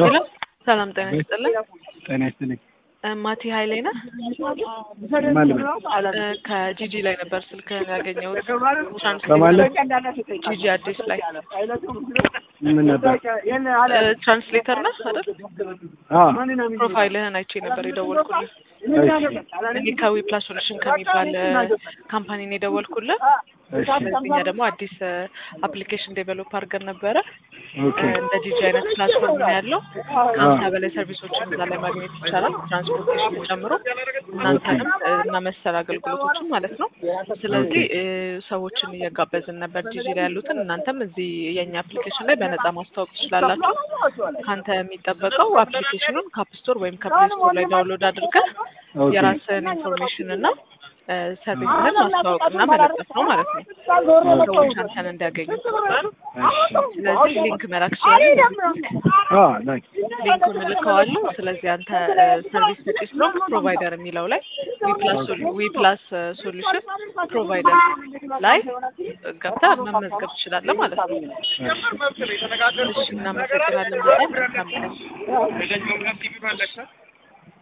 ሄሎ ሰላም ጤና ይስጥልኝ። ጤና ይስጥልኝ። እ ማቲ ኃይሌ ነህ? ማን ልበል? እ ከጂጂ ላይ ነበር ስልክህን ያገኘሁት። ከማን ላይ? ጂጂ አዲስ ላይ ምን ነበር? እ ትራንስሌተር ነህ አይደል? አ ፕሮፋይልህን አይቼ ነበር የደወልኩልህ። እሺ እኔ ከዊ ፕላስ ሶሉሽን ከሚባል እ ካምፓኒ ነው የደወልኩልህ። እሺ እኛ ደግሞ አዲስ አፕሊኬሽን ዴቨሎፕ አድርገን ነበረ። ኦኬ እ እንደ ጂጂ አይነት ፕላትፎርም ነው ያለው። ከሀምሳ በላይ ሰርቪሶችን እዛ ላይ ማግኘት ይቻላል፣ ትራንስፖርቴሽን ጨምሮ እናንተንም እ እና መሰል አገልግሎቶችን ማለት ነው። ስለዚህ እ ሰዎችን እየጋበዝን ነበር ጂጂ ላይ ያሉትን። እናንተም እዚህ የእኛ አፕሊኬሽን ላይ በነፃ ማስታወቅ ትችላላችሁ። ከአንተ የሚጠበቀው አፕሊኬሽኑን ከአፕ ስቶር ወይም ከፕሌይ ስቶር ላይ ዳውንሎድ አድርገህ ኦኬ የራስህን ኢንፎርሜሽን እና እ ሰርቪስህን ማስተዋወቅና መለጠፍ ነው ማለት ነው። ሰዎች አንተን እንዲያገኙ። ስለዚህ ሊንክ መላክ ይችላል። አ ላይክ ሊንኩን እልከዋለሁ። ስለዚህ አንተ እ ሰርቪስ ሰጪ ስለሆንክ ፕሮቫይደር የሚለው ላይ ዊ ፕላስ ሶሉሽን ፕሮቫይደር ላይ ገብተህ መመዝገብ ትችላለህ ማለት ነው። እሺ፣ እናመሰግናለን በጣም መልካም ቀን።